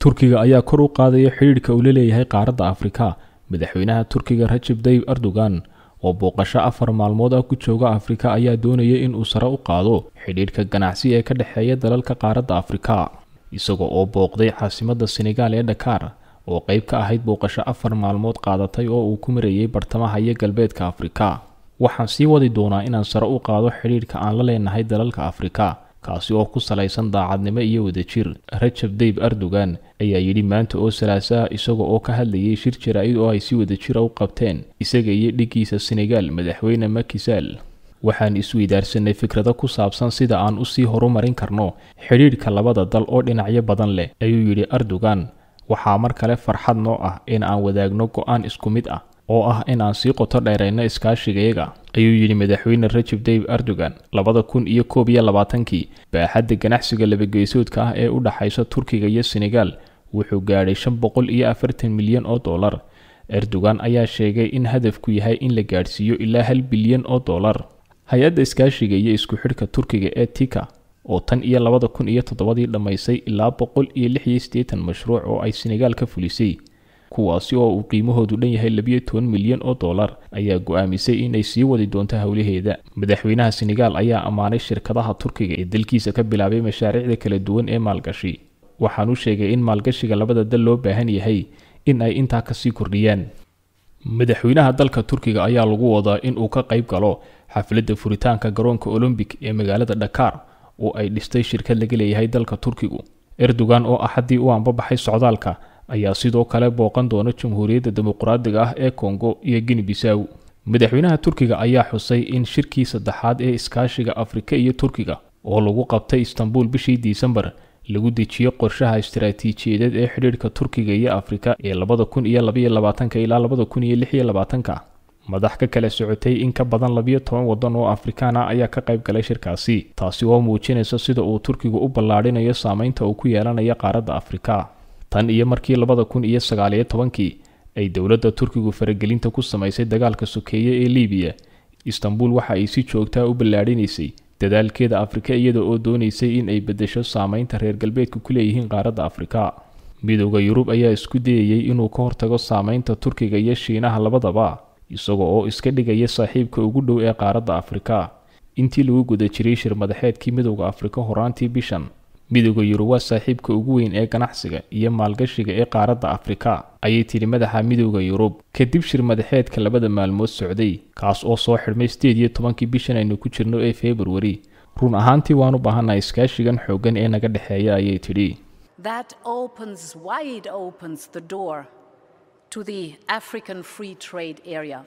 turkiga ayaa kor u qaadaya xidhiidhka uu la leeyahay qaaradda afrika madaxweynaha turkiga rajab dayib erdogan oo booqasho afar maalmood ah ku jooga afrika ayaa doonaya in uu sare u qaado xidhiidhka ganacsi ee ka dhexeeya dalalka qaaradda afrika isagoo oo booqday caasimadda senegaal ee dhakaar oo qayb ka ahayd booqasho afar maalmood qaadatay oo uu ku marayay bartamaha iyo galbeedka afrika waxaan sii wadi doonaa inaan sare u qaado xidhiidhka aan la leenahay dalalka afrika kaasi oo ku salaysan daacadnimo iyo wadajir rajab dayib erdogan ayaa yidhi maanta oo salaasaha isaga oo ka hadlayay shir jaraa-id oo ay si wadajira u qabteen isaga iyo dhiggiisa senegaal madaxweyne makisaal waxaan isweydaarsanay fikrado ku saabsan sida aan usii horumarin karno xidhiidhka labada dal oo dhinacyo badan leh ayuu yidhi erdogan waxaa mar kale farxad noo ah in aan wadaagno go-aan isku mid ah oo ah in aan sii qoto dheerayno iskaashigayaga ayuu yidhi madaxweyne rajab dayib erdogan labada kun iyo koob iyo labaatankii baaxadda ganacsiga labageysoodka ah ee u dhaxaysa turkiga iyo senegaal wuxuu gaadhay shan boqol iyo afartan milyan oo dollar erdogan ayaa sheegay in hadafku yahay in la gaadhsiiyo ilaa hal bilyan oo dollar hay-adda iskaashiga iyo isku xidhka turkiga ee tika oo tan iyo labada kun iyo toddobadii dhammaysay ilaa boqol iyo lix iyo siddeetan mashruuc oo ay senegaal ka fulisay kuwaasi oo uu qiimahoodu dhan yahay labiyo toban milyan oo dollar ayaa go-aamisay inay sii wadi doonto howlaheeda madaxweynaha senegaal ayaa ammaanay shirkadaha turkiga ee dalkiisa ka bilaabay mashaariicda kala duwan ee maalgashi waxaan u sheegay in maalgashiga labada dal loo baahan yahay in ay intaa kasii kordhiyaan madaxweynaha dalka turkiga ayaa lagu wadaa in uu ka qayb galo xafladda furitaanka garoonka olombic ee magaalada dhakaar oo ay dhistay shirkad laga leeyahay dalka turkigu erdogan oo axaddii u anbabaxay socdaalka ayaa sidoo kale booqan doona jamhuuriyadda dimuqraadiga ah ee kongo iyo gini bisaw madaxweynaha turkiga ayaa xusay in shirkii saddexaad ee iskaashiga afrika iyo turkiga oo lagu qabtay istanbul bishii disembar lagu dejiyo qorshaha istaraatiijiyadeed ee xidhiidhka turkiga iyo afrika ee labada kun iyo labaiyo labaatanka ilaa labada kun iyo lix iyo labaatanka madax ka kala socotay in ka badan labiyo toban waddan oo afrikaan ah ayaa ka qayb galay shirkaasi taasi oo muujinaysa sida uu turkigu u ballaadhinayo saameynta uu ku yeelanayo qaaradda afrika tan iyo markii labada kun iyo sagaaliyo tobankii ay dowladda turkigu faragelinta ku samaysay dagaalka sokeeye ee libiya istanbul waxa ay si joogtaa u ballaadhinaysay dadaalkeeda afrika iyada oo doonaysay in ay beddesho saameynta reer galbeedka ku leeyihiin qaaradda afrika midooda yurub ayaa isku dayayay inuu ka hortago saameynta turkiga iyo shiinaha labadaba isagoo oo iska dhigaya saaxiibka ugu dhow ee qaaradda afrika intii lagu guda jiray shir madaxeedkii midowda afrika horaantii bishan midooda yurub waa saaxiibka ugu weyn ee ganacsiga iyo maalgashiga ee qaaradda afrika ayay tidhi madaxa midooda yurub kadib shir madaxeedka labada maalmood socday kaas oo soo xidhmay sideed iyo tobankii bishan aynu ku jirno ee februari run ahaantii waan u baahannahay iskaashigan xooggan ee naga dhexeeya ayay tidhi That opens, wide opens the door to the African Free Trade Area.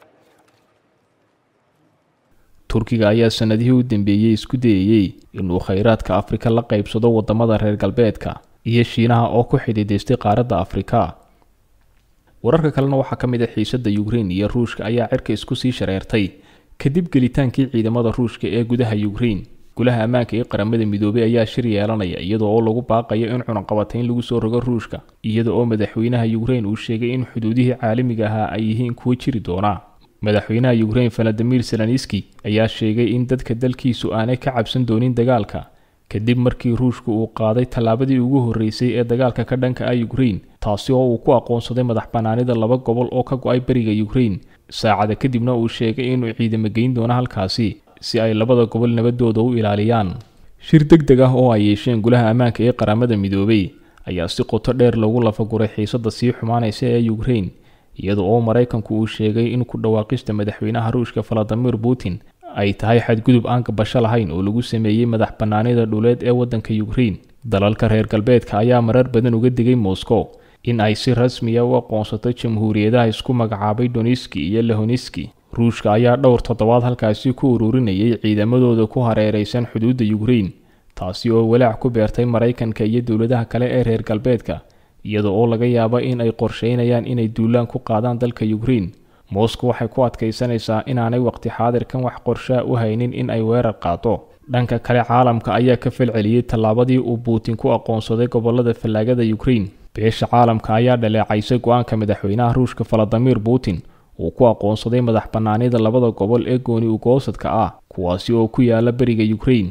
turkiga ayaa sanadihii u dambeeyey isku dayayey inuu khayraadka afrika la qaybsado wadamada reer galbeedka iyo shiinaha oo ku xidiidaystay qaaradda afrika wararka kalena waxaa ka mid a xiisadda ukrein iyo ruushka ayaa cirka isku sii shareertay kadib gelitaankii ciidamada ruushka ee gudaha ukrein gulaha ammaanka ee qaramada midoobay ayaa shir yeelanaya iyadoo oo lagu baaqayo in cunaqabatayn lagu soo rogo ruushka iyada oo madaxweynaha ukrein uu sheegay in xuduudihii caalamiga ahaa ay yihiin kuwo jiri doona madaxweynaha ukrein valadimir zelenski ayaa sheegay in dadka dalkiisu aanay ka cabsan doonin dagaalka kadib markii ruushku uu qaaday tallaabadii ugu horreysay ee dagaalka ka dhanka ah ukrein taasi oo uu ku aqoonsaday madax bannaanida laba gobol oo ka go-ay beriga ukrein saacada kadibna uu sheegay inuu ciidamo geyn doono halkaasi si ay labada gobol nabadooda u ilaaliyaan shir deg deg ah oo ay yeesheen gulaha ammaanka ee qaramada midoobay ayaa si qoto dheer lagu lafaguray xiisadda sii xumaanaysa ee ukrein iyada oo maraykanku uu sheegay in ku dhawaaqista madaxweynaha ruushka valadimir putin ay tahay xadgudub aan gabasho lahayn oo lagu sameeyey madax bannaanida dhuleed ee waddanka ukrein dalalka reer galbeedka ayaa marar badan uga digay moscow in ay si rasmiya u aqoonsato jamhuuriyadaha isku magacaabay doniski iyo lehoniski ruushka ayaa dhowr toddobaad halkaasi ku ururinayay ciidamadooda ku hareeraysan xuduudda ukrein taasi oo walaac ku beertay maraykanka iyo dowladaha kale ee reer galbeedka iyada oo laga yaabo in ay qorsheynayaan inay duulaan ku qaadaan dalka ukrein moscow waxay ku adkaysanaysaa inaanay waqti xaadirkan wax qorshaa u haynin in ay weerar qaado dhanka kale caalamka ayaa ka falceliyey tallaabadii uu putin ku aqoonsaday gobolada fallaagada ukrein beesha caalamka ayaa dhaleecaysay go-aanka madaxweynaha ruushka valadimir putin uu ku aqoonsaday madax bannaanida labada gobol ee gooni ugoosadka ah kuwaasi oo ku yaala beriga ukrein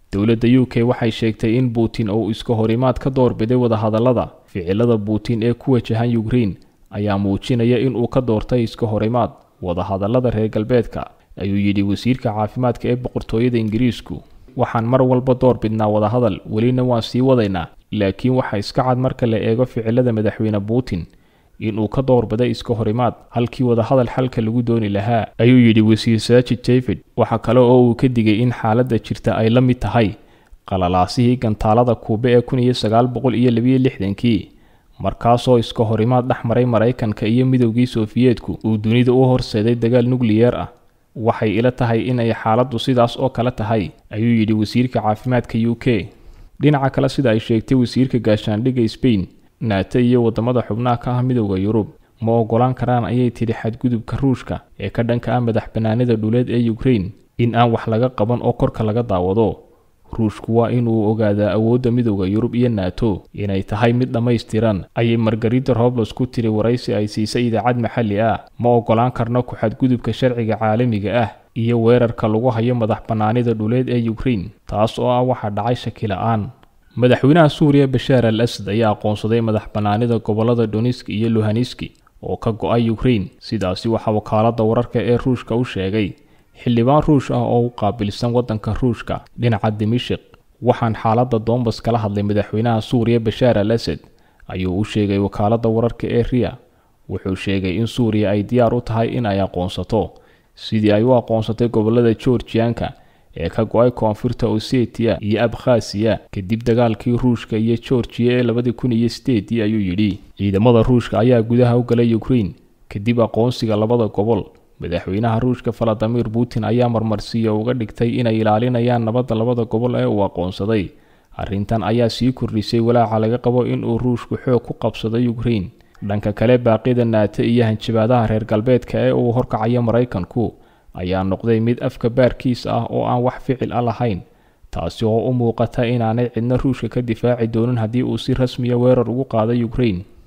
dowladda u k waxay sheegtay in putin uu iska horimaad ka doorbiday wadahadallada ficilada putin ee ku wajahan ukrain ayaa muujinaya inuu ka doortay iska horimaad wadahadallada reer galbeedka ayuu yidhi wasiirka caafimaadka ee boqortooyada ingiriisku waxaan mar walba door bidnaa wadahadal welina waan sii wadaynaa laakiin waxaa iska cad marka la eego ficilada madaxweyne putin inuu ka doorbiday iska horimaad halkii wadahadal xalka lagu dooni lahaa ayuu yidhi wasiir saajid david waxaa kale oo uu ka digay in xaaladda jirta ay la mid tahay qalalaasihii gantaalada kuube ee kun iyo sagaal boqol iyo labiyo lixdankii markaasoo iska horimaad dhex maray maraykanka iyo midowgii sofiyeetku uu dunida u horseeday dagaal nukliyeer ah waxay ila tahay inay xaaladdu sidaas oo kale tahay ayuu yidhi wasiirka caafimaadka u k dhinaca kale sida ay sheegtay wasiirka gaashaandhigga sbain nato iyo waddamada xubnaha ka ah midowda yurub ma ogolaan karaan ayay tidhi xadgudubka ruushka ee ka dhanka ah madax bannaanida dhuleed ee ukrain in aan wax laga qaban oo korka laga daawado ruushku waa inuu ogaadaa awoodda midowda yurub iyo nato inay tahay mid dhammaystiran ayay margarida robles ku tiri waraysi ay siisay idaacad maxalli ah ma ogolaan karno ku-xadgudubka sharciga caalamiga ah iyo weerarka lagu hayo madax bannaanida dhuleed ee ukrain taas oo ah waxaa dhacay shaki la-aan madaxweynaha suuriya bashaar al asad ayaa aqoonsaday madax bannaanida gobollada doniski iyo luhaniski oo ka go-ay ukrain sidaasi waxaa wakaaladda wararka ee ruushka u sheegay xildhibaan ruush ah oo u qaabilsan waddanka ruushka dhinaca dimishik waxaan xaaladda doombas kala hadlay madaxweynaha suuriya bashaar al asad ayuu u sheegay wakaaladda wararka ee riya wuxuu sheegay in suuriya ay diyaar u tahay in ay aqoonsato sidii ay u aqoonsatay gobollada georgiyanka ee ka go-ay koonfurta osetiya iyo abkhasiya kadib dagaalkii ruushka iyo georgiya ee labadii kun iyo sideedii ayuu yidhi ciidamada ruushka ayaa gudaha u galay ukrain kadib aqoonsiga labada gobol madaxweynaha ruushka valadimir putin ayaa marmarsiiya uga dhigtay inay ilaalinayaan nabadda labada gobol ee uu aqoonsaday arrintan ayaa sii kordhisay walaaca laga qabo inuu ruushku xoog ku qabsaday ukrain dhanka kale baaqyada nato iyo hanjabaadaha reer galbeedka ee uu horkacayo maraykanku ayaa noqday mid afka baarkiis ah oo aan wax ficil a lahayn taasi oo u muuqata inaanay cidna ruushka ka difaaci doonin haddii uu si rasmiya weerar ugu qaaday ukrain